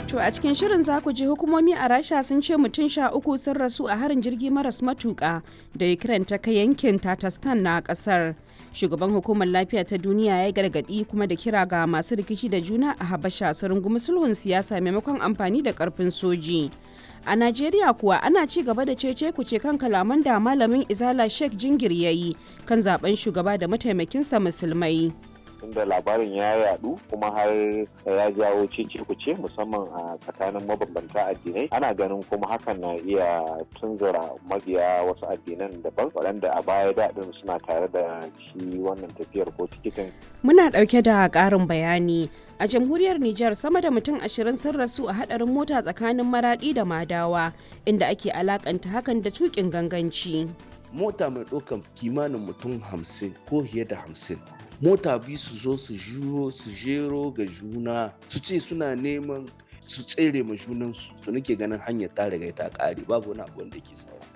To a cikin shirin za ku ji hukumomi a Rasha sun ce mutum sha uku sun rasu a harin jirgi maras matuƙa da Ukraine ta kai yankin Tatarstan na ƙasar. Shugaban hukumar lafiya ta duniya ya gargaɗi kuma da kira ga masu rikici da juna a Habasha su rungumi sulhun siyasa maimakon amfani da ƙarfin soji. A Najeriya kuwa ana ci gaba da cece kuce kan kalaman da malamin Izala Sheikh Jingir ya yi kan zaben shugaba da mataimakinsa musulmai. tunda labarin ya yadu kuma har ya jawo cece kuce musamman a tsakanin mabambanta addinai ana ganin kuma hakan na iya tunzura mabiya wasu addinan daban waɗanda a baya daɗin suna tare da shi wannan tafiyar ko tikitin Muna ɗauke da ƙarin bayani. A jamhuriyar Nijar sama da mutum ashirin sun rasu a haɗarin mota tsakanin maraɗi da madawa inda ake alakanta hakan da tuƙin ganganci. mota mai ɗaukan kimanin mutum hamsin ko fiye da hamsin mota biyu su zo su juro su jero ga juna su ce suna neman su tsere ma junansu to nake ganin hanyar ta riga ta ƙare babu wani abu wanda ke saura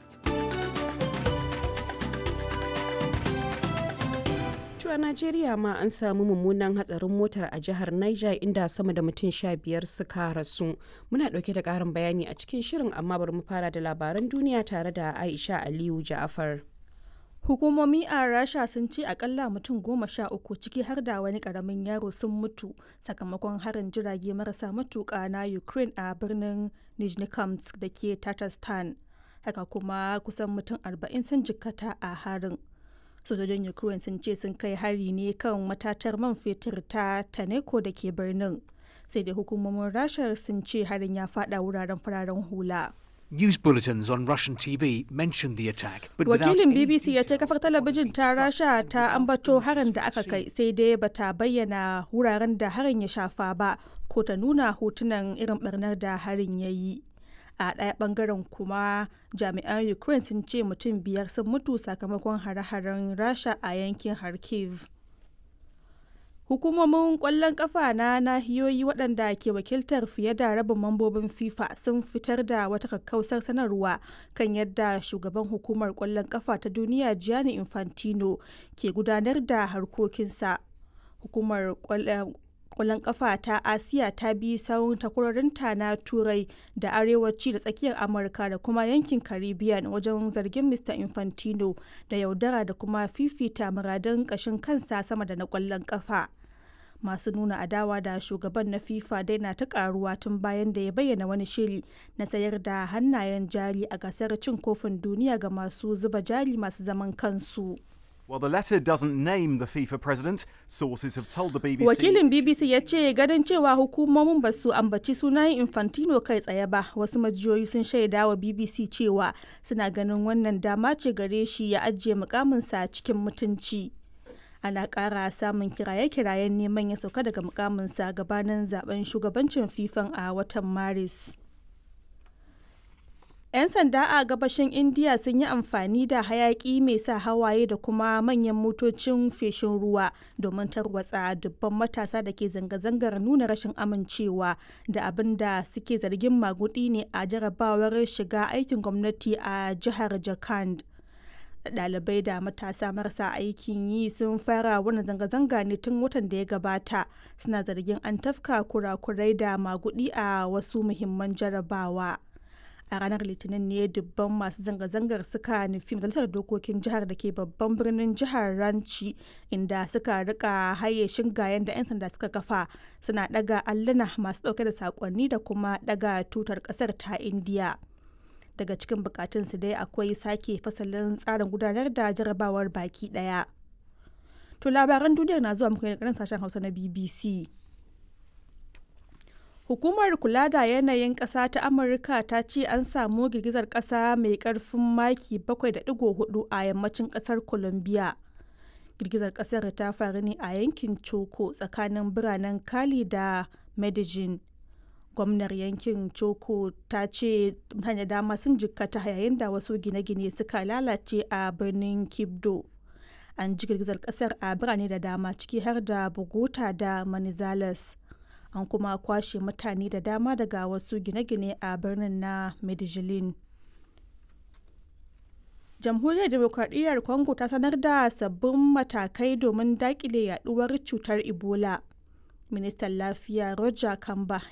a Najeriya ma an samu mummunan hatsarin motar a jihar Niger inda sama da mutum sha biyar suka rasu. Muna ɗauke da ƙarin bayani a cikin shirin amma bari mu fara da labaran duniya tare da Aisha Aliyu Ja'afar. Hukumomi a Rasha sun ce akalla mutum goma sha uku ciki har da wani karamin yaro sun mutu sakamakon harin jirage marasa matuƙa na Ukraine a birnin Nizhnekamsk da ke Tatarstan. Haka kuma kusan mutum arba'in sun jikkata a harin. Sojojin Ukraine sun ce sun kai hari ne kan matatar man fetur ta Taneko da ke birnin. Sai dai hukumomin Rasha sun ce harin ya fada wuraren fararen hula. News bulletins on Russian TV mentioned the attack, but without Wakilin any BBC ya ce detail kafar talabijin ta Rasha ta ambato harin da aka kai sai dai bata bayyana wuraren da harin ya shafa ba ko ta nuna hotunan irin barnar da harin ya yi. A ɗaya ɓangaren kuma jami'an Ukraine sun ce mutum biyar sun mutu sakamakon hare-haren Rasha a yankin Kharkiv. Hukumomin ƙwallon ƙafa na nahiyoyi waɗanda ke wakiltar fiye da rabin mambobin FIFA sun fitar da wata kakkausar sanarwa kan yadda shugaban hukumar ƙwallon ƙafa ta duniya Gianni Infantino ke gudanar da harkokinsa. Hukumar ƙwallon kwallon kafa ta asiya ta bi sawun takwarorinta na turai da arewaci da tsakiyar amurka da kuma yankin caribbean wajen zargin mr infantino da yaudara da kuma fifita muradun kashin kansa sama da na kwallon kafa masu nuna adawa da shugaban na fifa dai na ta karuwa tun bayan da ya bayyana wani shiri na sayar da hannayen jari a gasar cin kofin duniya ga masu zuba jari masu zaman kansu Well, the letter doesn't name the FIFA president. Sources have told the BBC. Wakilin BBC ya ce ganin cewa hukumomin ba su ambaci sunayen Infantino kai tsaye ba, wasu majiyoyi sun shaida wa BBC cewa suna ganin wannan dama ce gare shi ya ajiye mukaminsa cikin mutunci. Ana ƙara samun kiraye-kirayen neman ya sauka daga mukaminsa gabanin zaben shugabancin FIFA a watan Maris. 'Yan sanda a gabashin Indiya sun yi amfani da hayaki mai sa hawaye da kuma manyan motocin feshin ruwa domin tarwatsa dubban matasa da ke zanga-zangar nuna rashin amincewa da abin da suke zargin magudi ne a jarabawar shiga aikin gwamnati a jihar Jharkhand. Ɗalibai da matasa marasa aikin yi sun fara wani zanga-zanga ne tun watan da ya gabata suna zargin an tafka kurakurai da magudi a wasu muhimman jarabawa. a ranar litinin ne dubban masu zanga-zangar suka nufi majalisar dokokin jihar da ke babban birnin jihar ranci inda suka rika haye shingayen da 'yan sanda suka kafa suna daga alluna masu dauke da sakonni da kuma daga tutar kasar ta indiya daga cikin bukatunsu dai akwai sake fasalin tsarin gudanar da jarabawar baki daya to labaran duniyar na zuwa muku ne sashen hausa na bbc Hukumar kula da yanayin ƙasa ta Amurka ta ce an samu girgizar ƙasa mai ƙarfin maki 7.4 a yammacin ƙasar Colombia. Girgizar ƙasar ta faru ne a yankin Choco tsakanin biranen Cali da Medellin. Gwamnar yankin Choco ta ce mutane dama sun jikkata yayin da wasu gine-gine suka lalace a birnin Kibdo. An ji girgizar ƙasar a birane da dama ciki har da Bogota da Manizales. an kuma kwashe mutane da dama daga wasu gine-gine a birnin na medellin jamhuriyar demokradiyyar congo ta sanar da sabbin matakai domin dakile yaduwar cutar ebola ministan lafiya roger kamba